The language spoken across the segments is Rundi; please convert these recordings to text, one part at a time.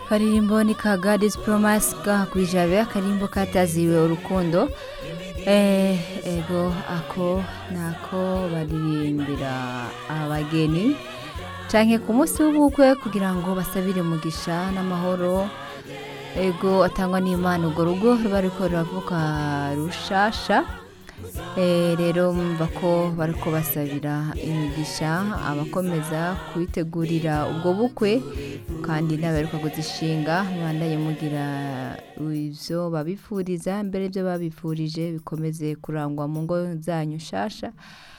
karirimbo ni ka God's Promise gahakwijabe akarimbo kataziwe urukundo eh ego ako nako baririmbira abageni canke ku munsi w'ubukwe kugira ngo basabire umugisha n'amahoro ego atangwa n'imana urwo rugo ruba ruriko ruravuka rushasha Eh, rero mva ko bariko basabira imigisha abakomeza kubitegurira ubwo bukwe kandi n'abaheruka kuzishinga mubandanye mugira ivyo babifuriza mbere ivyo babifurije bikomeze kurangwa mu ngo zanyu nshasha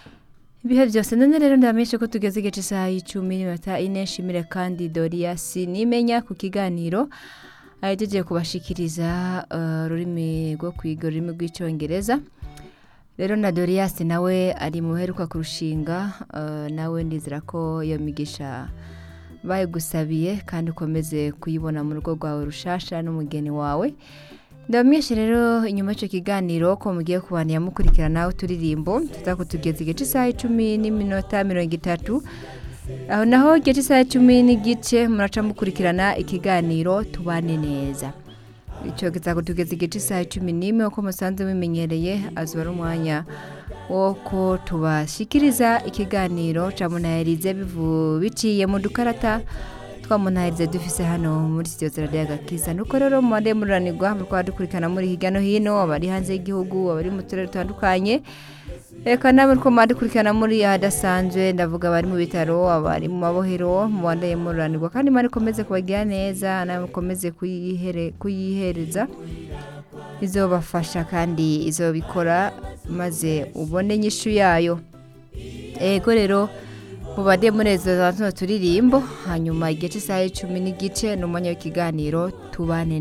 ibihe byose none rero ndabamenyeshe ko tugeze igice isaha y'icumi n'iminota ine nshimire kandi doriyasi nimenya ku kiganiro ahejeje kubashikiriza uh, rurimi rwo kwiga ururimi rw'icyongereza rero na doriyasi nawe ari mu buheruka kurushinga uh, nawe ndizera ko iyo migisha bayigusabiye kandi ukomeze kuyibona mu rugo rwawe rushasha n'umugeni wawe ndabamenyeshe rero inyuma y'icyo kiganiro ko mugiye kubana mukurikirana uturirimbo tuzakutugeza igice isaha icumi n'iminota mirongo itatu aho naho igice isaha icumi n'igice muraca mukurikirana ikiganiro tubane neza icyo kizakutugeza igice isaha cumi n'imwe uko musanze mumenyereye azuba ari umwanya wo ko tubashyikiriza ikiganiro cya munayarize biciye mu dukarata twa munayarize dufise hano muri sitiyo ziradiyo agakiza nuko rero mubande mururanirwa murikwa dukurikirana muri hirya no hino abari hanze y'igihugu abari mu turere dutandukanye reka nawe ko dukurikirana muri ahadasanzwe ndavuga abari mu bitaro abari mu mabohero mubandanye mururanirwa kandi imana ikomeze kubagira neza nawe mukomeze kuyihereza izobafasha kandi izobikora maze ubone inyishu yayo ego rero mubade munezeza tuno turirimbo hanyuma igice isaha y'icumi n'igice ni umwanya w'ikiganiro tubane